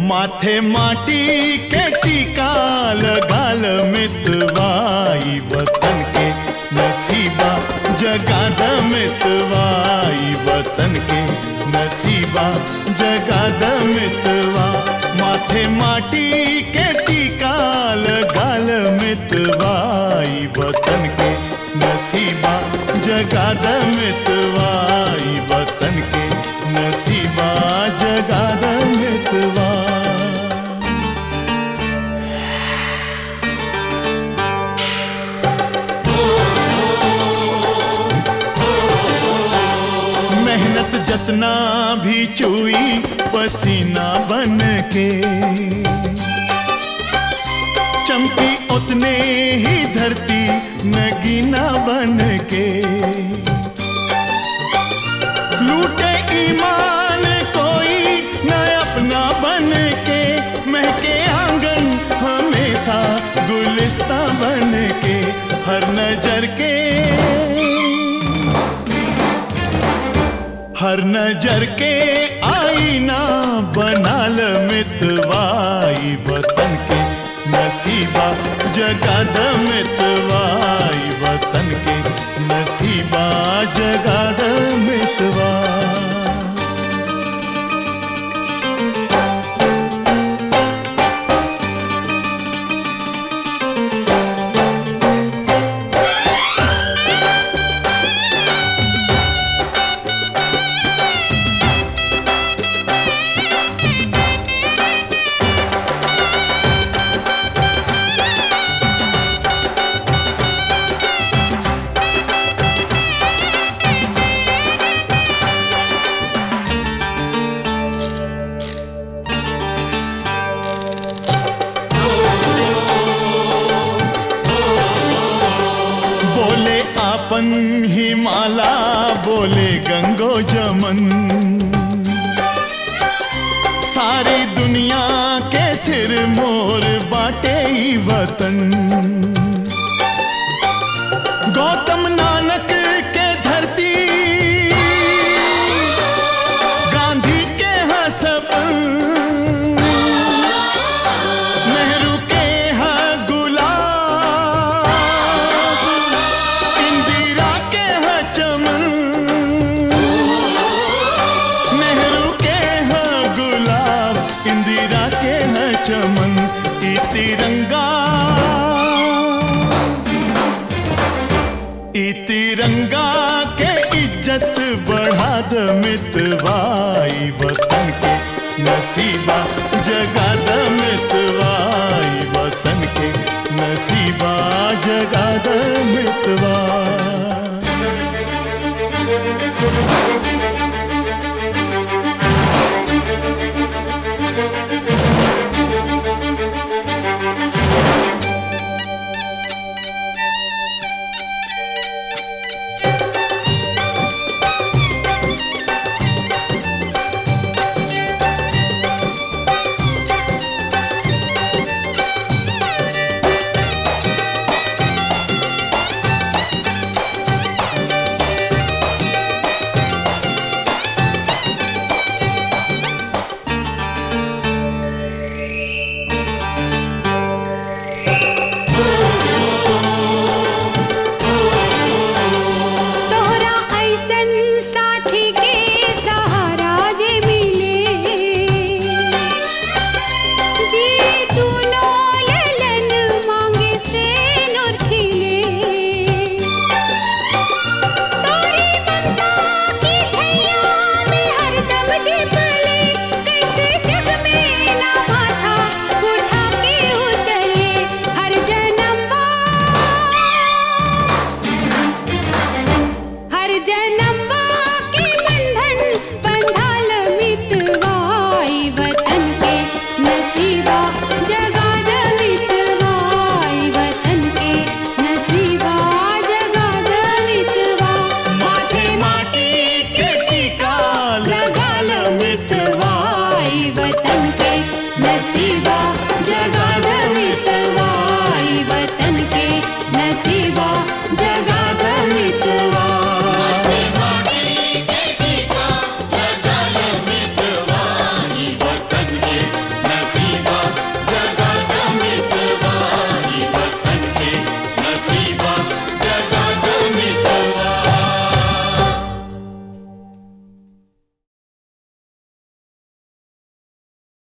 माथे माटी के टीका लगाल मितवाई वतन के नसीबा जगाद मितवाई वतन के नसीबा जगाद मितवा माथे माटी के टीका लगाल मितवाई वतन के नसीबा जगाद मितवाई वतन के नसीबा जगाद मितवा मेहनत जतना भी चुई पसीना बन के चमकी उतने ही धरती नगीना बन के लूटे ईमान कोई न अपना बन के महके आंगन हमेशा गुलिस्ता बन के हर नजर के हर नजर के आईना बनाल मितवाई वतन के नसीबा जगाद मितवाई वतन के नसीबा जगाद मितवा बोले आपन ही माला बोले गंगो जमन सारी दुनिया के सिर मोर बाटे ही वतन गौतम नानक के धरती गांधी के हसपन नेहरू के हाँ गुलाब इंदिरा के हाँ चमन नेहरू के हाँ गुलाब इंदिरा के हाँ चमन ई तिरंगा ई तिरंगा के इज्जत बढ़ा द मितवाई वतन के नसीबा जगा द मितवाई वतन के नसीबा जगा द मितवा तोहरा ऐसन साथी के सहारा जे मिले जी तूनो ललन मांगे से नूर खिले तोरी ममता की छैया में हरदम दिपले कैसे जग में ना माथा उठा के उतरे हर जन्म हर जन्म के बंधन बंधाल मितवाई वतन के नसीबा जगाद मितवाई वतन के नसीबा जगाद मितवा माथे माटी के टीका लगाल मितवाई वतन के नसीबा जगाद